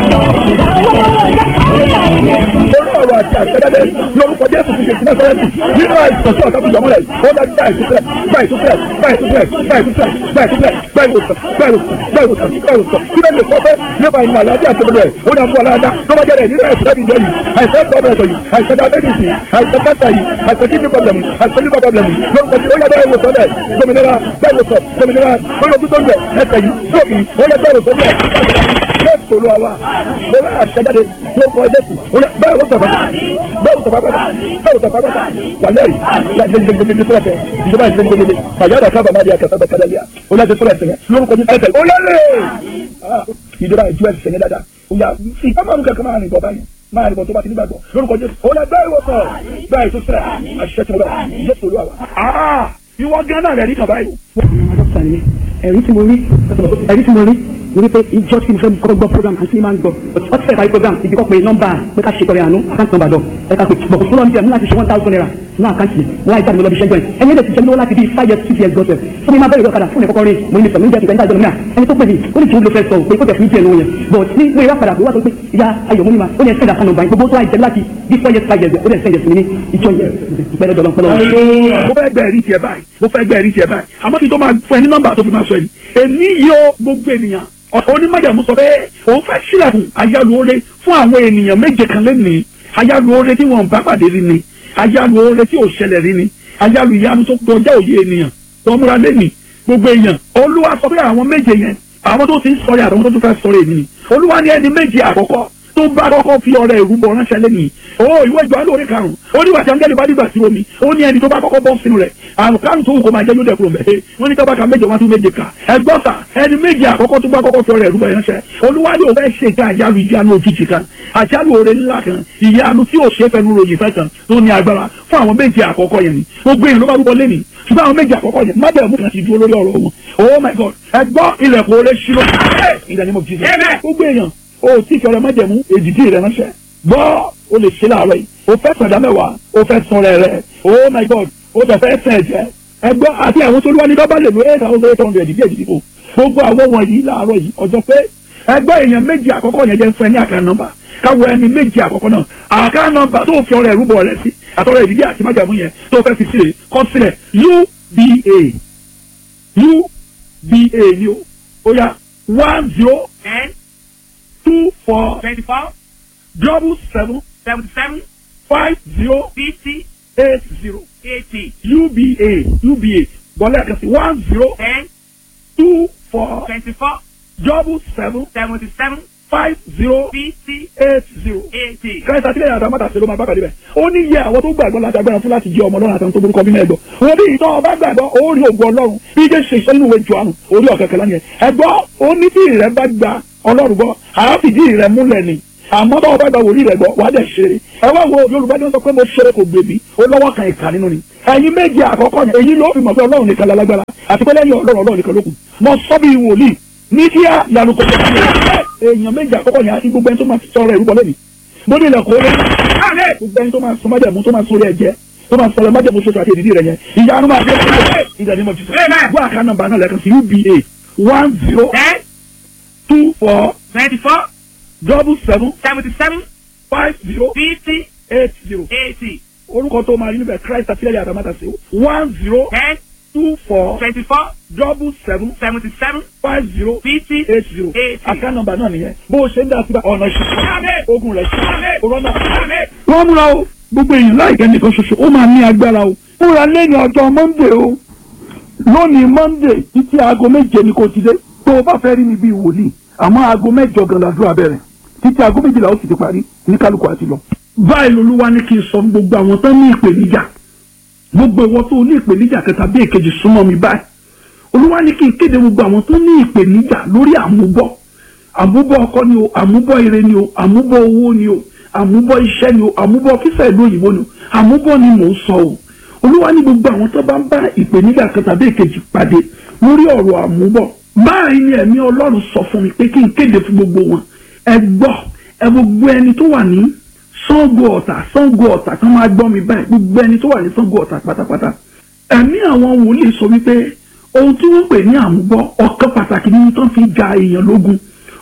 lórí ọ̀rọ̀ àti àṣẹjáde lórúkọ jésù ti ṣe sílẹ̀ sọ́yẹ́sì nínú àìsàn tí ọ̀tá fi jọmọ́lẹ̀ ó dá gbà ìtúsílẹ̀ gbà ìtúsílẹ̀ gbà ìtúsílẹ̀ gbà ìtúsílẹ̀ gbà ìtúsílẹ̀ gbà ìwòsàn gbà ìwòsàn gbà ìwòsàn gbà ìwòsàn kí ló lè sọ pé nípa ìmọ̀ àlàáfíà tó lẹ̀ ó dá fún aláàdá tó bá jẹ́rẹ̀ nínú àìsàn láti jọ yìí àìsàn pọ́blẹ̀tọ̀ yìí àìsàn diabetes yìí àìsàn cancer yìí àìsàn kidney problem yìí àìsàn liver problem yìí lórúkọ tí ó yẹ bẹ́ẹ̀ wòsàn lẹ̀ gbòmìnira bẹ́ẹ̀ wòsàn gbòmìnira lórí ojú tó ń bẹ̀ ẹsẹ̀ yìí lókì ó yẹ bẹ́ẹ̀ wòsàn lẹ̀ bẹ́ẹ̀ sọ̀rọ̀ àwa lórí àṣẹjáde ló kọ ẹjẹ sí bẹ́ẹ̀ wò sọ̀fà bẹ́ẹ̀ wò sọ̀fà pátá bẹ́ẹ̀ wò sọ̀fà pátá wàlẹ́ yìí láti ṣe gbẹgbẹgbẹ fúlẹ̀ fẹ́ ìjọba ìṣe gbẹgbẹgbẹ fàyàrá kábà má di àkàtà bẹ̀ kálẹ̀ lẹ́yà ó láti fúlẹ̀ fẹ́ lórúkọ ní ẹsẹ̀ ó lẹ́lẹ̀ ìjọba ìjú ẹsẹ̀ yẹn dáadáa ó yà ìkámọ́nù kẹ̀kẹ́ máa rìn bọ̀ báyìí máa rìn bọ̀ tó bá ti nígbàgbọ́ lórúkọ jésù ó lẹ bẹ́ẹ̀ wò sọ̀ bẹ́ẹ̀ tó sẹ̀ àṣìṣe tí mo bẹ̀ jésù olúwa wa. ìwọ gánà rẹ̀ ní kàn báyìí. dókítà ni ẹ̀rí tí mo rí ẹ̀rí tí mo rí mo rí pé ìjọ tí mo fẹ́ kọ́kọ́ gbọ́ program àti máa ń gbọ́ ọtí fẹ́ parí program ìdí kọ́ pé nọ́mbà pé ká ṣe tọrẹ àánú àkáǹtì nọ́mbà dọ̀ ẹ ká pé bọ̀kọ̀ fúnra níbi ẹ̀ mú láti ṣe one thousand naira ní àkáǹtì mo wá ìjáde mi lọ bí ṣẹ́jọ́ ẹ̀ ẹni ẹ̀dẹ̀ ti jẹ́ mi lọ́wọ́ láti bí five years six years gọ́sẹ̀ fún mi máa bẹ̀rẹ̀ ìrọ̀kadà fún ẹ̀kọ́kọ́ rẹ̀ mo ní sọ̀rọ̀ níjẹ́ ìgbà ìdájọ́ náà ẹni tó pè mí ó ní kí n lo fẹ́ sọ pé kó tẹ̀ fún ìjẹ́ ìlú yẹn but ní pé ìrọ̀ padà pé wá sọ pé ìyá ayọ̀ múnima ó ní ẹ̀sẹ̀ ìdàkan nọ́mbà gbogbo tó àìjẹ́ láti bí four years five years ó dẹ̀ sẹ́yẹ̀ sí mi ní ìjọ yẹn ìpẹ́rẹ́ dọ̀lọ́ pẹ́lọ́ mo fẹ́ gbẹ̀rí tiẹ̀ báyìí mo fẹ́ gbẹ̀rí tiẹ̀ báyìí àmọ́ kí n tó máa fún ẹ ní nọ́mbà tó fi máa sọ yìí èmi yóò gbogbo ènìyàn onímọ̀jàmú sọ pé òun fẹ́ sílẹ̀kùn ayálùore fún àwọn ènìyàn méje kan lẹ́nìí ayálùore tí wọ́n bá pàdé rí ni ayálùore tí ò ṣẹlẹ̀ rí ni ayálù ìyanu tó kọjá òye ènìyàn tó múra lẹ́nìí gbogbo èèyàn olúwa sọ pé àwọn méje yẹn àwọn tó ti ń sọ̀rọ̀ àtàwọn tó tún fẹ́ sọ̀rọ̀ èmi ni olúwa ní ẹni méje àkọ́kọ́ tó bá kọ́kọ́ fi ọrẹ ìrúbọ ránṣẹ́ lẹ́nìí o ìwé ìjọ alóore karùn-ún ó ní wàtí angẹ́lì bá dìgbà sí omi ó ní ẹni tó bá kọ́kọ́ bọ́ sínú rẹ̀ àrùn karùn-ún tó wù kó máa jẹ́ yóò dẹ̀kúrò mẹ́ wọ́n ní tọ́ba ka méje wọ́n tún méje kà ẹgbọ́n sà ẹni méje àkọ́kọ́ tó bá kọ́kọ́ fi ọrẹ ìrúbọ ránṣẹ́ olúwadì òun fẹ́ ṣe ìta àjálù ìjánu òjijì kan àjálù oore ńlá kan ìyanu tí ò ṣe fẹnu ròyìn fẹ́ kan tó ní agbára fún àwọn méje àkọ́kọ́ yẹn ni gbogbo èèyàn ló bá rúbọ lẹ́nìí ṣùgbọ́n àwọn méje àkọ́kọ́ yẹn mábẹ̀ẹ́mú kan ti dúró lórí ọ̀rọ̀ wọn oh my god ẹgbọ́n ilẹ̀kùn oore ṣírò ìdánimọ̀ jíjẹ gbogbo èèyàn o tí kẹrẹ májẹ̀mú èdìdí rẹ ránṣẹ́ gbọ́ o lè ṣe láàárọ̀ yìí o fẹ́ sọ̀dá mẹ́wàá o fẹ́ sọ̀rọ̀ rẹ oh my god o tẹ̀ fẹ́ sẹ̀ jẹ́ ẹgbọ́ àti àwọn tó lúwa ní dọ́bà lè lo eight thousand eight hundred díẹ̀ díẹ̀ kò gbogbo àwọn wọ̀nyí láàárọ̀ yìí ọjọ́ pé ẹgbẹ́ èèyàn méjì àkọ́kọ́ yẹn jẹ́ fún ẹ ní àká nọ́mbà káwọ ẹni méjì àkọ́kọ́ náà àká nọ́mbà tó fi ọrẹ ìrúbọ rẹ sí àtọrọ ìdílé àti májàmú yẹn tó fẹ́ fi sílẹ̀ kọ sílẹ̀ uba uba ni o ó yá one zero ten two four twenty-four double seven seventy-seven five zero fifty eight zero eighty uba uba bọ́lá ẹ̀ka sí one zero ten two four twenty-four double seven seventy-seven five zero fifty eight zero. eighty. kẹ́sà sílẹ̀ yàtọ̀ àmọ́ta ṣe ló máa bá pàdé bẹ̀. ó ní iye àwọn tó gbàgbọ́ láti agbára fún láti jẹ́ ọmọ ọlọ́run àtàwọn tó burúkọ bímọ ẹ̀gbọ́. wọ́n bí ìtọ́ ọba gbàgbọ́ ó rí ògùn ọlọ́run bí jẹ́ ṣe iṣẹ́ nínú ìwé jù àrùn orí ọ̀kẹ́kẹ́ lánìyẹn. ẹ̀gbọ́ ó ní tí ìrẹ́ bá gba ọlọ́run gbọ́ àáfìdí ìrẹ́ múlẹ̀ ni àmọ́ tó ọba gba wòlíì rẹ̀ gbọ́ wà á dẹ̀ ṣeré ẹ wá wo yorùbá ní wọ́n sọ pé mo ṣeré kò gbèbí ó lọ́wọ́ kan ìka nínú ni ẹ̀yin méje àkọ́kọ́ yẹn èyí ló fi mọ̀ pé ọlọ́run nìkan lálágbára àti pé lẹ́yìn ọlọ́run ọlọ́run nìkan ló kù mo sọ bí wòlíì ní kíá yanu kò tó kí èèyàn méje àkọ́kọ́ yẹn àti gbogbo ẹni tó máa sọ̀rọ̀ ìrúbọ lẹ́nu mo ní ilẹ̀kùn orí gbogbo ẹni tó máa sọ májẹ̀mú tó máa sọ orí ẹ̀jẹ̀ tó máa sọ̀rọ̀ májẹ̀mú ṣoṣo àti èdìdí rẹ̀ yẹn ìyanu máa dé ìdá ni mo ti sọ gbọ́ àká nọ́mbà náà lẹ́ẹ̀kan sí uba one zero ten two four twenty-four double seven seventy-seven five zero fifty eight zero eighty orúkọ tó máa rí níbẹ̀ christ àtìlẹ́yìn àtàmátàsí one zero ten two four twenty-four double seven seventy-seven five zero fifty eight zero eighty. àká nọ́mbà náà nìyẹn bó o ṣe ń dá síbẹ̀ ọ̀nà ìṣẹ̀lẹ̀ ogun rẹ̀ ṣe òrọ́nà. Àmín. wọ́n múra o gbogbo èèyàn láìpẹ́ nìkan ṣoṣo ó máa ní agbára o múra lẹ́yìn ọjọ́ monday o lónìí monday títí aago méje ni kò ti dé tó o bá fẹ́ rí mi bíi wòlíì àmọ́ aago mẹ́jọ gan làdúrà bẹ̀rẹ̀ títí aago méjìlá ó sì ti parí ní kálukú àti lọ. báyìí lolúwa ní kí n sọ fún gbogbo àwọn tó ní ìpèníjà gbogbo ìwọ tó ní ìpèníjà kẹta bí èkejì súnmọ́ mi báyìí olúwa ní kí n kéde gbogbo àwọn tó ní ìpèníjà lórí àmúbọ̀ àmúbọ̀ ọkọ ni o àmúbọ̀ ire ni o àmúbọ̀ owó ni o àmúbọ̀ iṣẹ́ ni o àmúbọ̀ kífẹ́ ìlú òyìnbó ni o àmúbọ̀ ni mò ń sọ o olúwa ní gbogbo àwọn tó bá ń bá ìpèníjà kan tàbí èkejì pàdé lórí ọ̀rọ̀ àmúbọ̀ báyìí ni ẹ̀mí ọlọ́run sọ fún mi pé kí n kéde fún gbogbo wọn ẹ gbọ́ ẹ gbogbo ẹni tó wà ní Ṣàngó Ọ̀tà Ṣàngó Ọ̀tà kan máa gbọ́ mi báyìí gbogbo ẹni tó wà ní Ṣàngó Ọ̀tà pátápátá ẹ̀mí àwọn wòlíì sọ wípé ohun tí wọ́n pè ní àmúbọ̀ ọ̀kan pàtàkì nínú tó ń fi ja èèyàn lógun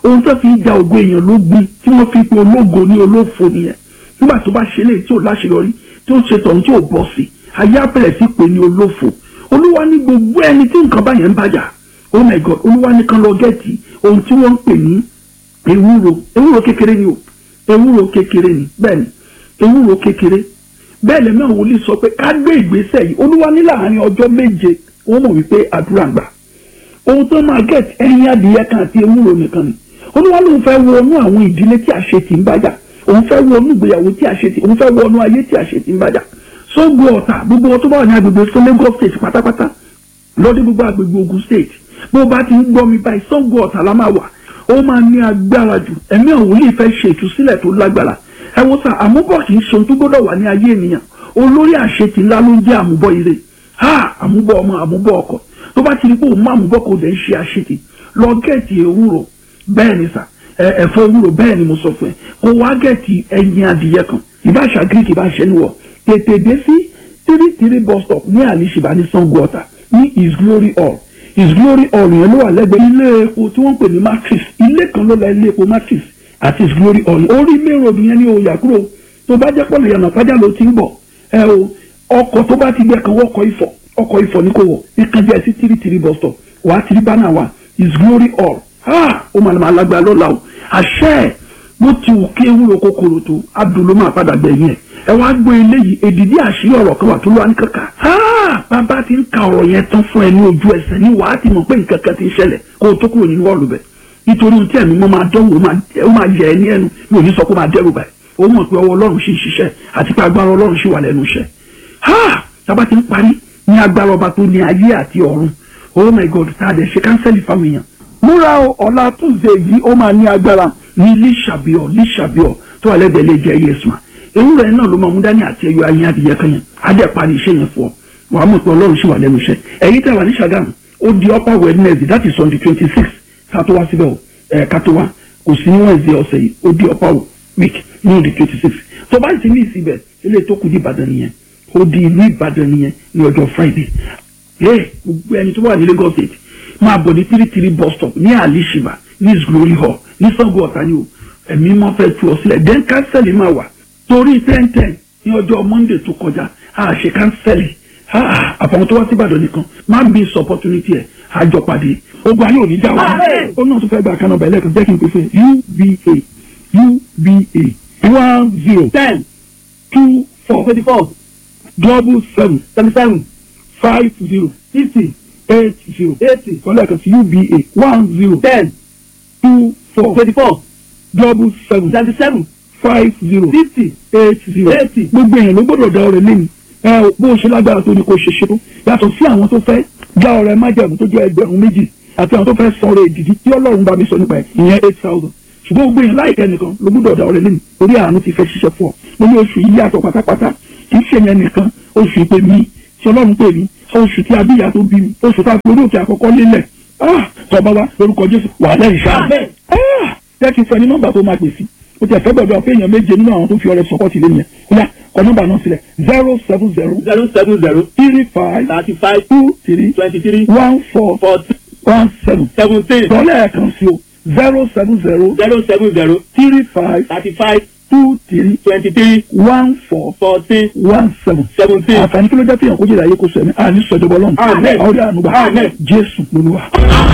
ohun tó fi ń ja ògo èèyàn lógun tí wọ́n fi pe ológo ní olófo nìyẹn nígbà tó bá ṣe léyìí tí ò láṣeyọrí tí ó ṣe tọ̀hún tí ò bọ́ sí ayé abẹ́rẹ́ sí pé ní olófo olúwa ní gbogbo ẹni tí nǹkan báyẹn ń bàjá oh my god olúwa ní kan lọ gẹ́ẹ̀tì ohun tí wọ́n ń pè ní ewúro ewúro kékeré ni o ewúro kékeré ni bẹ́ẹ̀ ni ewúro kékeré bẹ́ẹ̀ lẹ́mọ̀ àwọn olè sọ pé ká gbé ìgbésẹ̀ yìí olúwa ní láàárín ọjọ́ méje wọ́n mọ̀ wípé àdúrà ń gbà ohun tó máa gẹ̀t ẹyin adìyẹ kan àti ewúro nìkan ni olúwa lóun fẹ́ wọnú àwọn ìdílé tí àṣetì ń bàjá òun fẹ́ wọnú ìgbéyàwó tí àṣetì òun fẹ́ wọnú ayé tí àṣetì ń bàjá sógbó ọ̀tà gbogbo wọn tó bá wà ní agbègbè fún Lagos state pátápátá lọ́dún gbogbo agbègbè Ògùn state bó bá ti ń gbọ́ mi báyìí sógbó ọ̀tà la máa wà ó máa ní agbára jù ẹ̀mí àwọn olè fẹ́ ṣe ìtúsílẹ̀ tó lágbára ẹ wo sà àmúbọ̀ kì í ṣe ohun tó gbọ́dọ̀ wà ní ayé ènìyàn olórí àṣetì ńlá ló ń jẹ́ àmúbọ̀ ire ha àmúbọ̀ ọmọ àmúbọ̀ ọkọ tó bá ti rí pé òun má àmúbọ̀ kò dẹ̀ ń ṣe àṣetì lọ gẹ̀ẹ́tì ewúro bẹ́ẹ̀ ni sà ẹ̀fọ́ ewúro bẹ́ẹ̀ ni mo sọ fún ẹ kó wá gẹ̀ẹ́tì ẹyin adìyẹ kan ìbáṣà greek ìbáṣẹ níwọ̀ tètè dé sí three three bus stop ní àlìṣìbá ní Sango Ọ̀tà ní his glory hall his glory hall yẹn ló wà lẹ́gbẹ̀ẹ́ ilé epo tí wọ́n ń pè ní matrix ilé kan ló la ilé epo matrix àti his glory hall orí main road yẹn ní oyà kúrò tó bá jẹ́ pọ̀lù yànnà pàjá ló ti ń bọ̀ ẹ o ọkọ̀ tó bá ti gbẹ kan wọ́kọ̀ ifọ̀ ọkọ̀ ifọ̀ ní kò wọ̀ ìkan jẹ́ sí three three bus stop wà á tiri bánà wa his glory hall ha ó máa ma lágbára lọ́la o àṣẹ bó ti wù kí ewúro kòkòrò tó abdul ló máa padà gbẹ̀yìn ẹ̀ ẹ wá gbọ́ eléyìí èdìdí àṣírí ọ̀rọ̀ kan wà tó lọ́wọ́ ní kankan ha bàbá ti ń ka ọ̀rọ̀ yẹn tán fún ẹ ní ojú ẹsẹ̀ ní wàá ti mọ̀ pé nǹkan kan ti ń ṣẹlẹ̀ kó o tó kúrò nínú ọ̀lù bẹ̀ nítorí ohun tí ẹ̀mí mọ́ máa dánwò ó máa yẹ ẹ ní ẹnu mi ò ní sọ pé ó máa dẹ́rù báyìí ó mọ̀ pé ọwọ́ ọlọ́run ṣì ń ṣiṣẹ́ àti pé agbára ọlọ́run ṣì wà lẹ́nu iṣẹ́ ha tábà ti ń parí ní agbára ọba tó ní ayé àti ọ̀run oh my god tá a dẹ̀ ṣe kánsẹ́lì fáwọn èèyàn múra o ọ̀la tuesday yìí ó máa ní agbára ní líṣàbíọ̀ líṣàbíọ̀ tó wà lẹ́dẹ̀ẹ́ lè jẹ́ yéésùmá ewúrẹ́ náà ló máa mú dání àti ẹyọ ayé adìyẹ kan yẹn adé parí iṣẹ́ yẹn fún ọ wàá mọ̀ pé ọlọ́run ṣì wà lẹ́nu iṣẹ́ ẹ̀yin tẹ̀ wà ní Ṣàgámù ó di upper wednesday that is on the twenty six kátó wá síbẹ̀ o ẹ̀ kátó wá kò sí ní wednesday ọ̀sẹ̀ yìí ó di upper week ní on the twenty six tó bá ti ní ìsibẹ̀ ilé tó kù di Ìbàdàn nìyẹn ó di ìlú Ìbàdàn nìyẹn ní ọjọ́ friday ẹ gbogbo ẹni tó wà ní Lagos state máa bọ̀ ní three three bus stop ní alishiba ní his glory hall ní Ṣàngó Ọ̀tà ni o ẹ̀mí máa fẹ́ tu ọ sílẹ̀ then kánsẹ́lì máa wà torí ten ten ní ọjọ́ monday tó kọjá a ṣe kánsẹ́lì àfọwọ́n tó wá sí Ìbàdàn nìkan má miss opportunity ẹ̀ àjọ pàdé ogun ayé òní já wa ó náà tún fẹ́ gba kanáà bẹ̀rẹ̀ kan jẹ́ kí n pè fún uba uba one zero ten two four twenty four double seven seventy seven five zero fifty eight zero eighty kọ́lá kan sí uba one zero ten two four twenty four double seven seventy seven five zero fifty eight zero eighty. gbogbo èèyàn ló gbọ́dọ̀ dá ọrẹ lẹ́nu ẹ ò bó o ṣe lágbára tó ní kó ṣe ṣe tó yàtọ̀ sí àwọn tó fẹ́ dá ọrẹ májàmú tó jẹ́ ẹgbẹ̀rún méjì àti àwọn tó fẹ́ san ọrẹ ìdìdí tí ọlọ́run bá mi sọ nípa ẹ̀ ìyẹn eight thousand ṣùgbọ́n gbogbo èèyàn láìpẹ́ nìkan ló gbọ́dọ̀ dá ọrẹ lẹ́nu orí àánú ti fẹ́ ṣiṣẹ́ fún ọ mo ní oṣù yìí yàtọ̀ pátápátá kì í ṣe yẹn nìkan oṣù ìpè mi tí ọlọ́run pè mí oṣù tí abíyá tó bí mi oṣù tá a fi orí òkè àkọ́kọ́ lélẹ̀ ah tọ́ba wa lórúkọ jésù wà lẹ́yìn ṣáà ah jẹ́ kí n fẹ́ ní nọ́mbà tó máa pè sí o tẹ fẹ́ gbọ́dọ̀ pé èèyàn méje nínú àwọn tó fi ọrẹ sọpọ́tì lé yẹn kódà kọ nọ́mbà náà sílẹ̀ zero seven zero zero seven zero three five thirty five two three twenty three one four forty one seven seventeen tọ́lẹ̀ kan sí o zero seven zero zero seven zero three five thirty five two three twenty three one four fourteen one seven seventeen. àǹfààní kí ló jẹ́ fihàn kó jẹ́ ìdáyé kó sọ ẹ̀mí àní sọ̀jọ̀bọ̀ lọ́nù Amen. àwọn ọ̀rẹ́ ànúgbà Amen. jésù lolúwa.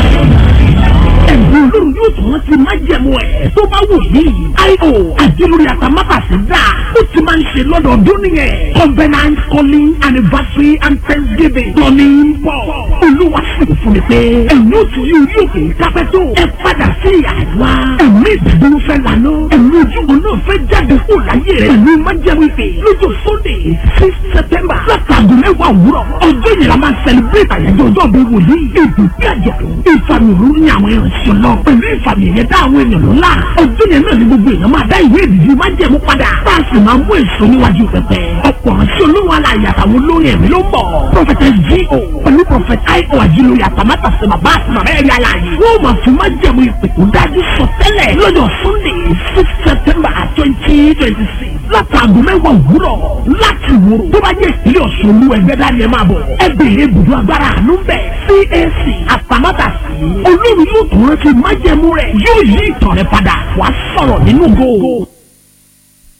ẹ̀bùn olórí yóò tún rántí májẹ̀mú ẹ̀ tó bá wù yí. io àdìlórí àtàmátàsí dà ó ti máa ń ṣe lọ́dọọdún nìyẹn. covenant calling anniversary and thanksgiving lọ́ní ń bọ̀. olúwa sì fún mi pé ẹ̀yin ò tún yóò yóò kè é kápẹ́ tó. ẹ padà sí àdúrà. ẹ̀mí ìdúró fẹ́ lànà. ẹ̀mí ojúbọ náà fẹ́ jáde kó láyé rẹ̀. pẹ̀lú májẹ̀mú ìpè lọ́jọ́ sunday six september látàgò mẹ́wàá òwúrọ̀. ọjọ́ yẹn la máa celebrate àyájọ́ ọjọ́ bí wòlíì. èdè bí àjọ̀dún. ìfàmì òru ní àwọn ìrìnsì lọ. pẹ̀lú ìfàmì ẹ̀yẹ dá àwọn èèyàn lọ́la. ọjọ́ yẹn náà ni gbogbo èèyàn máa dá ìwé ìdìbò májẹ̀mú padà. bá a sì máa mú èso níwájú pẹpẹ. ọ̀pọ̀ ránṣẹ́ olówó aláya àtàwọn olórin ẹ̀mí ló ń bọ̀. prọfẹtẹ G.O. pẹ̀lú prọfẹtẹ I.O. àjílóye àtàmátàsí bàbá àti màmá ẹ̀rí aláàyè. wọ́n máa fi májẹ̀mú ìpè tó dájú sọ tẹ́lẹ̀ lọ́jọ́ sunday six september twenty twenty six látàgò mẹ́wàá òwúrọ̀ láti wòrò tó bá jẹ́ ìpínlẹ̀ ọ̀ṣun olú ẹgbẹ́ dání ẹ máa bọ̀ ẹ béèrè ibùdó agbára àánú bẹ̀ CAC àpamátàsí olórí yóò tó rántí májẹ̀mú rẹ̀ yóò yí ìtàn rẹ̀ padà wàá sọ̀rọ̀ nínú góò.